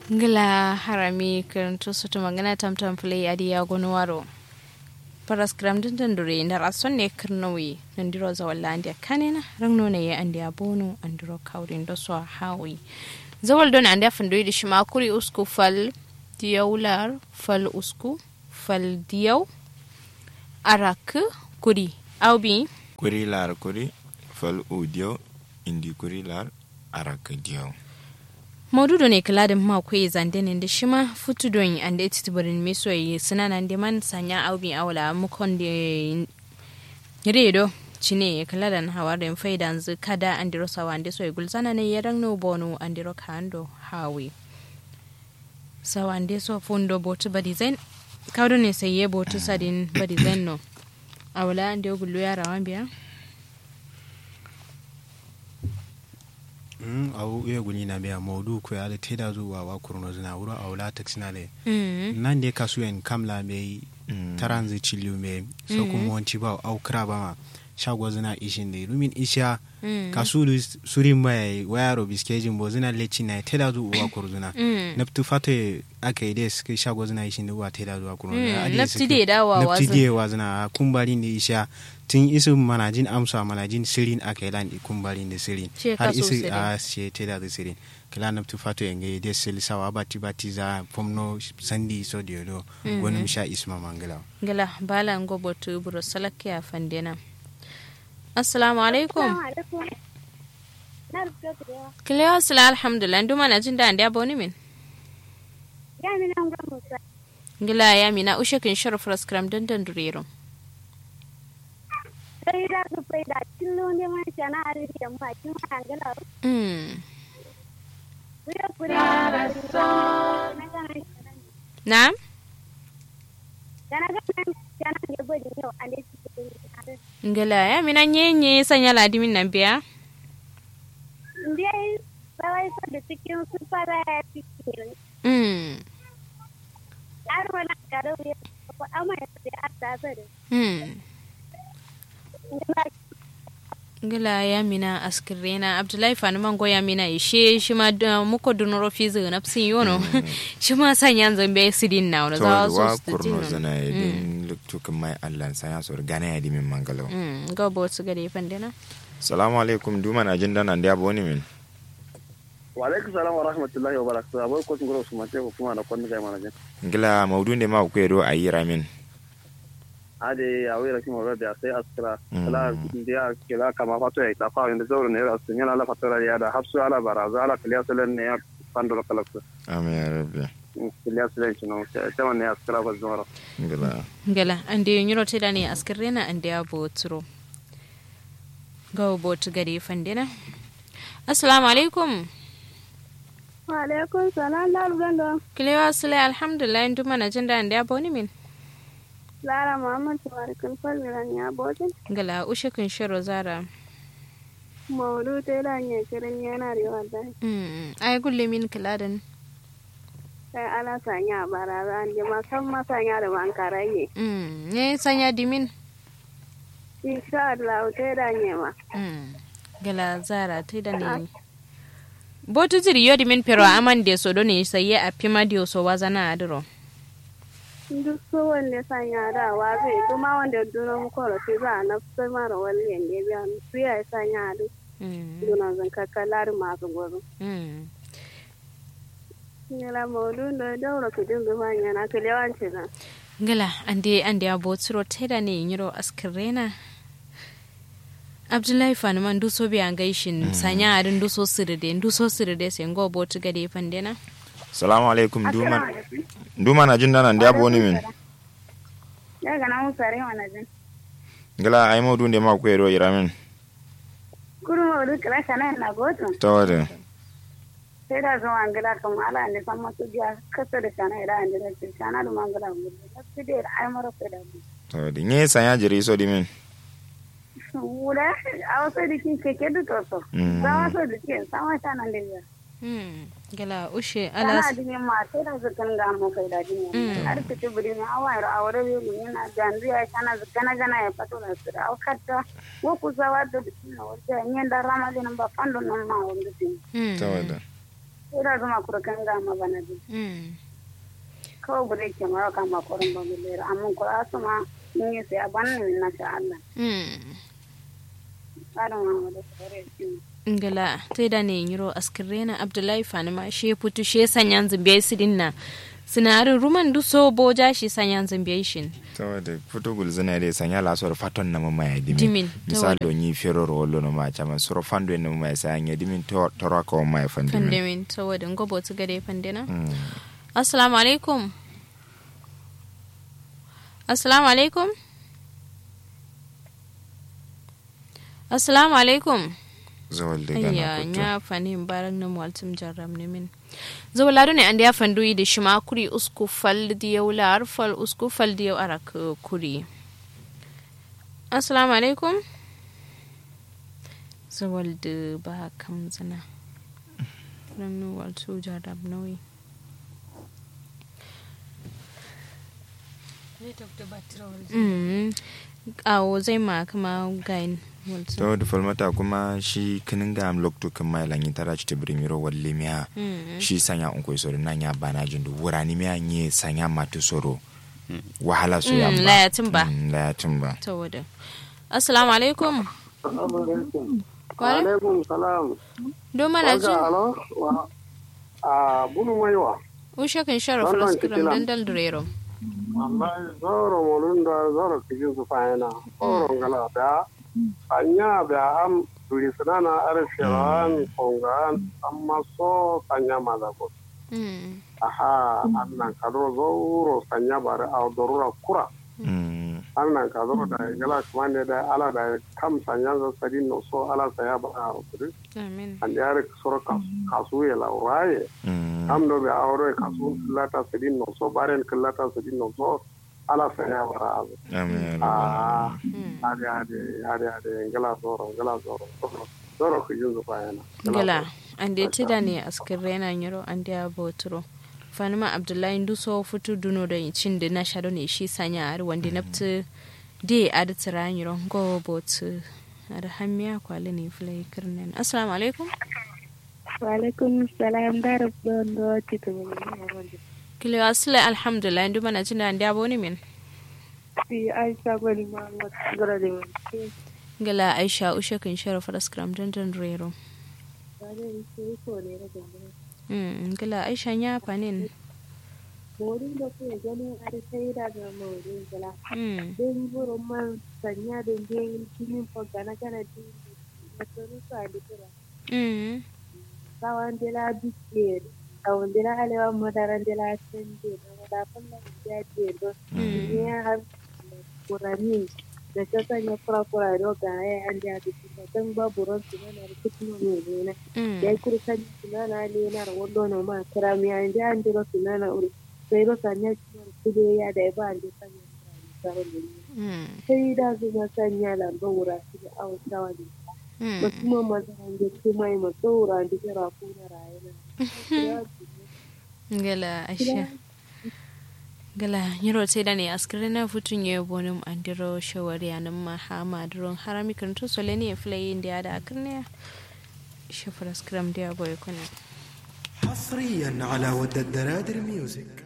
ngila harami karanto soto magana tamtam play adi ya gonwaro paras gram din dandure na rason ne kirnawi nandiro za walla andi kanina rangno ne ya andi abono andiro kawrin do so hawi zawal don andi afando di shima kuri usku fal diyaular fal usku fal diyaw arak kuri awbi kuri lar kuri fal udiyo indi kuri lar arak diyo maududo ne kala da ma kwe zande ne da shima futu don an da ita barin me so yi suna nan da man sanya aubi awla mukon da redo cine ya kala da hawa da faida zu kada an diro sawa an da so gulzana ne ya rangno bono an diro kando hawi sawa an da so fundo botu badi zain kawdo ne sai ye botu sadin badi zain no awla an da gullu ya rawan biya Mm, au iya guni na biya maudu ko ya te da zuwa wa kurno zina wuro a wula taksi na le nan de kasu en kamla me taran zai ciliu me so kuma wanci ba au kra ba ma shago zina ishin de rumin isha kasu surin mai wayaro biskejin bo zina leci na te da zuwa kur zina naftu fate aka yi des kai shago zina ishin de wa te da zuwa kurno nafti de dawa nafti de wa zina kumbari ne isha tun isu manajin amsa manajin sirin a kai lan kumbarin da sirin har isu a ce te da sirin kila na tu fato yenge de sil sawa bati bati za pomno sandi so de do wani sha isma mangala gala bala ngo botu buro salak ya fandena assalamu alaikum kile asala alhamdulillah nduma na jin da ande aboni min gila ya mina ushe kin sharaf raskram dandan durero sai da su fai da cillo ne man shana a rike mu a cikin hangala Kuya kure na Kana ga nan kana ga bodi yau a ne cikin ngala ya mina nyenye sanya ladimin nan biya Ndiye bawai so da cikin su fara ya cikin mm Ar wala karo ya ko amma ya da arta zare mm ngila ya mina askirena abdullahi fani mango ya mina ishe shi ma muko dunoro fizi na psin yono shi ma san yan zambe sidin na wala za wa su kurno zana ya din luktu kan mai allan sa ya so gana ya dimin mangalo mm ga bo su gade fandena salamu alaikum duma na jin dana da aboni min wa alaikum salam wa rahmatullahi wa barakatuh abai ko tungoro su mace ko kuma da kwanne kai mana jin ngila maudu ne ma ku yero ayi ramin ade a wira kima rabe sai askira kala dia kila kama fato ya ta fa inda zoro ne ra sun yana la fatora ya da hafsu ala baraza ala kiliya salen ne ya pandoro kala ku amin ya rabbi kiliya salen kino ta man ne askira ba zoro ngila ngala ande nyuro te dani askirena ande abo turo ga bo tu gade fandena assalamu alaikum Wa alaikum salam la rugando kilewa sule alhamdulillah nduma na jin da ande abo ni min Lara Muhammad Tabarikul Falmiran ya bodin ngala ushe kun shiro zara Maudu ta da ne kirin yana da wallahi mm ay gulle min kiladan sai ala sanya baraza an jama san masanya da ban karaye mm ne sanya dimin insha Allah ta da ne ma mm gala zara te da ne botu jiri yodi min pero aman de so do ne saye a pima de so wazana adro duk so wanda sanya da wa zai kuma wanda duna mu koro sai za a nafsar mara wani yanda biya su ya sanya da mm duna zan kakkalar masu gwaro mm Nila maudu da daura ku dinga manya na kalewanci na ngala ande ande abo tsiro teda ne nyiro askirena abdullahi fanuman duso bi an gaishin sanya adin duso siride duso siride sai ngo botu gade fandena salamu alaikum duma duma na jin dana da aboni min ya ga na musare mana jin ngila ay maudu ne ma ku yero iramin kuru maudu kala kana na goto tawada sai da zo an gida kan ala ne san masu biya kasa da kana ida an da shi kana da mangala mu da da ai mara sai da mu tawada nye sanya jiri so dimin wura a wasu da kin keke da to so Mm. za wasu da kin sama ta nan da ya hmm gala ushe kana alas dinin ma sai da zakan ga mu kai da dinin Mm. har ta tibiri ne awa ra awre ne mun na ganzu ya kana zakana gana ya fato da su da wakata wo ku zawa da dinin wata nyen da rama din ba fando nan ma wanda tin hmm tawada ira zuma kura ganga ma bana di mm kawai bude ke mara kama kurin ba mu lera amma kura su ma in yi sai a ban ne na sha Allah mm tsarin ma da tsare shi ngala tai da ne yiro askirena abdullahi fanima she putu she sanyan zambiyai sidin na sinarin ruman du so boja shi sanyan zambiyai shin saboda foto gul zina de sanya la sor faton na mama ya dimin Dimin, misal tawada. do ni fero ro lo no ma chama soro fando na mama ya sa nya dimin to toro ko ma ya fandimin pandemin saboda ngobo tu gade pandena Mm. assalamu alaikum assalamu alaikum assalamu alaikum zawal de ayya gana nya fanin baran na waltum jarram ne min zawlado ne ande ya fandu yi da shima kuri usku fal diyaw lar fal usku fal diyaw arak uh, kuri assalamu alaikum zawal da ba kam zana ran nu waltu jarram nawi Mm. awo zai ma kama gain waltu to da falmata kuma shi kinin ga am lokto kan mai lanyi tara ci tibrin miro walle miya Mm. shi sanya un koy soro nan ya bana jindu wurani miya nye sanya matu soro wahala so ya Mm, ba layatin ba. Mm, layatin ba saboda assalamu alaikum Wa alaikum salam do mana jin alo wa a bunu maiwa ushe kan shara Wannan falaskiram kitila. dandal durero wallahi zoro molun da zoro kijin su fayana zoro ngala da anya da am duri sanana arshiran kongan amma so sanya mazako Mm, aha annan kadro zoro sanya bare a dorura kura Mm, annan kadro da gala kuma ne da ala da kam sanya za sadin no so ala saya ba a kudi amin an yare soro kasu ya lauraye mm, am do be awro kasu lata sadin no so baren lata sadin no so ala saya bara azu amin ya rabbal ah alamin. Mm. ade ade ade ade ngala zoro ngala zoro zoro zoro ku yuzu bayana gala ande tida ne askirre na nyiro ande abotro fanima abdullahi nduso futu duno da cin da na shado ne shi sanya ar wande naptu de adtira nyiro go botu ar hamiya kwale ne fulai kirnen assalamu alaikum wa alaikum salam da rabban do titu mun wanda kile asle alhamdulillah ndu mana jin da ande aboni min si aisha gwani ma gara da mun gala aisha ushe kan shara falaskiram dandan durero wani sai ko ne da gaba Mm, gala aisha nya panin Morin da ke ganin a sai daga morin gala. Mm, Don burin man sanya da gen kinin fogana kana di da tsoro su a dukura. mm, Kawan dela biske, kawan dela alewa madaran dela sende da wadafan da ya ce do. Ne har kurani da ta sanya kura-kura da ga ya an da biki da don babu ran su na da kutuno ne ne na. mm. Ya kuri kan sunana ne na rawar na ma kira mi an da an dira sunana uri. Sai ro sanya cikin kude ya da ba an da sanya tsarin da ne. Mm, sai da zuma sanya lamba wura su da awon tawa ne mm. ba kuma mazaran da kuma yi masu wura da kira ko na rayuwa gala aisha gala nyiro te da ne askire na futun ye bonum andiro shawari anan ma hama duron harami kan to sole ne flay india da akne shafar askram dia boy kuna حصريا على ود الدرادر ميوزك